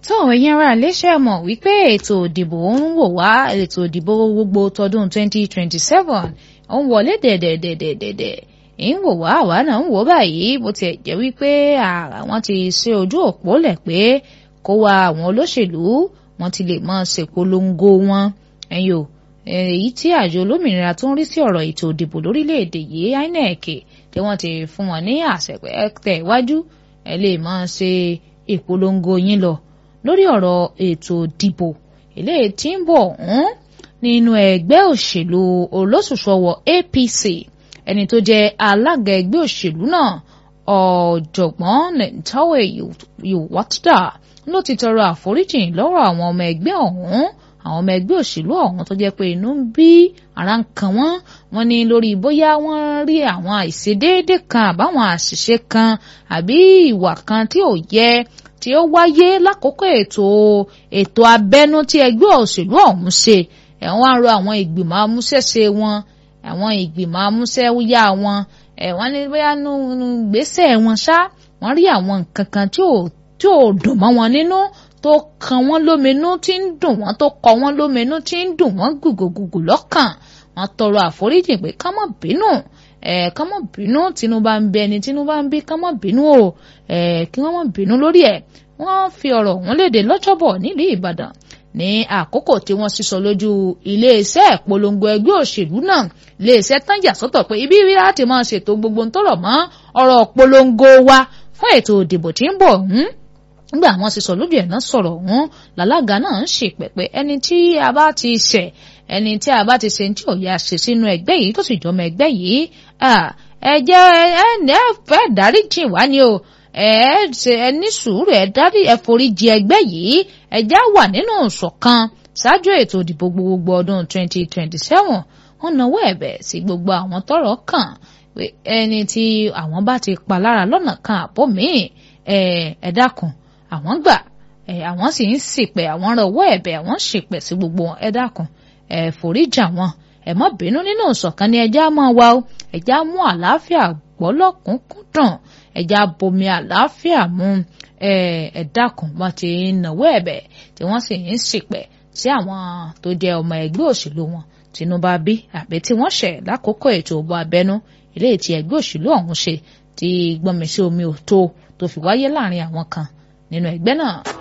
tó ẹ̀yin ará iléeṣẹ́ mọ̀ wípé ètò ìdìbò ń wò wá ètò ìdìbò gbogbo tọdún 2027 ó ń wọlé dẹ̀dẹ̀dẹ̀dẹ̀dẹ̀ ń wò wá àwa náà ń wò báyìí bó tiẹ̀ jẹ́ wípé àwọn ti ṣe ojú òpó lẹ̀ pé kó wa àwọn olóṣèlú wọn ti lè máa ṣèpolongo wọn ẹ̀yin o èyí tí àjọ olómìnira tó ń rí sí ọ̀rọ̀ ètò ìdìbò lórílẹ̀‐èdè yìí INEC tí wọ́n ti fún wọn ní àṣẹ pé tẹ̀ wájú ẹ lè máa ṣe ìpolongo yín lọ lórí ọ̀rọ̀ ètò ìdìbò eléyìí tí ń bọ̀ ọ̀hún nínú ẹgbẹ́ òṣèlú olóṣùṣọwọ̀ APC ẹni tó jẹ́ alága ẹgbẹ́ òṣèlú náà ọ̀jọ̀gbọ́n Nentawe Yowatda ló ti tọrọ àforíjì lọ́rọ̀ àwọn ọmọ ẹgbẹ́ ọ̀hún àwọn ọmọ ẹgbẹ́ òṣèlú ọ̀hún tó jẹ́ pé inú ń bí ara ń kan wọ́n wọ́n ní lórí bóyá wọ́n rí àwọn àìṣedéédé kan àbáwọn àṣìṣe kan àbí ìwà kan tí ò yẹ tí ó wáyé lákòókò ètò ètò abẹ́nú tí ẹgbẹ́ òṣèlú ọ̀hún ṣe ẹ̀wọ̀n á rọ àwọn ìgbìmọ̀ amúṣẹ́ṣe wọn àwọn ìgbìmọ̀ amúṣẹ́yá wọn ẹ̀wọ̀n ní bóyá nú gbèsè wọn ṣá wọ́n rí àwọn nǹkan kan tí ò tí ò dùn mọ́ wọn nínú tó kan wọ́n lóminú tí ń dùn wọ́n tó kọ wọ́n lóminú tí ń dùn wọ́n gùgùgùgù lọ́kàn wọ́n tọrọ àforíjì pé ká má bínú ẹ ká má bínú tínú bá ń bẹ ẹni tínú bá ń bí ká má bínú o ẹ kí wọ́n má bínú lórí ẹ̀ wọ́n fi ọ̀rọ̀ ọ̀hún léde lọ́jọ́bọ̀ nílùú Ìbàdàn ní àkókò tí wọ́n sísọ lójú iléeṣẹ́ ìpolongo ẹgbẹ́ òṣèlú náà iléeṣẹ́ tán yà sọ́tọ̀ pé ibi rí láti máa ṣètò gbogbo ń tọrọ mọ́ ọ̀rọ̀ polongo wa fún ètò ìdìbò tí ń bọ̀ ọ̀hún nígbà àwọn sísọ lójú ẹ̀ náà sọ̀rọ̀ ọ̀hún làlága náà ń ṣe pẹ̀pẹ́ ẹni tí a bá ti ṣẹ̀ ẹni tí a bá ti ṣe tí ò yá ṣe sínú ẹgbẹ́ yìí tó sì jọmọ ẹgbẹ́ yìí ẹ jẹ́ ẹ ẹ fẹ́ dáríjì wá ni o ẹ ṣe ẹ ní sùúrù ẹ dárí ẹ foríjì ẹgbẹ́ yìí ẹ já wà nínú ìṣọ̀kan ṣáájú ètò ìdìbò gbogbo ọdún 2027 wọ́n nawọ́ ẹ̀bẹ̀ sí gbogbo àwọn tọ́rọ̀ kàn pé ẹni tí àwọn bá ti pa lára lọ́nà kan àbọ̀ míì ẹ ẹ dákun àwọn gbà ẹ àwọn sì ń ṣìpẹ̀ àwọn rọwọ́ ẹ̀bẹ̀ àwọn ṣìpẹ̀ sí gbogbo wọn ẹ dákun ẹ foríjà wọn ẹ má bínú nínú ìṣọ̀kan ni ẹjá máa wá o ẹjá mú àlàáfíà gbọ́lọ́kùnkúndùn ẹjá bomi àlàáfíà mu ẹ ẹ dákun wọn ti náwó ẹ̀bẹ̀ tí wọ́n sì ń ṣìpẹ̀ sí àwọn tó jẹ́ ọmọ ẹgbẹ́ òṣèlú wọn Tinubu bí àbí tí wọ́n ṣẹ̀ lákòókò ètò òbò abẹ́nú eléyìí tí ẹgbẹ́ òṣèlú ọ̀hún ṣe ti gbọ́nmi sí omi ò tó tó fi wáyé láàrin àwọn kan nínú ẹgbẹ́ náà.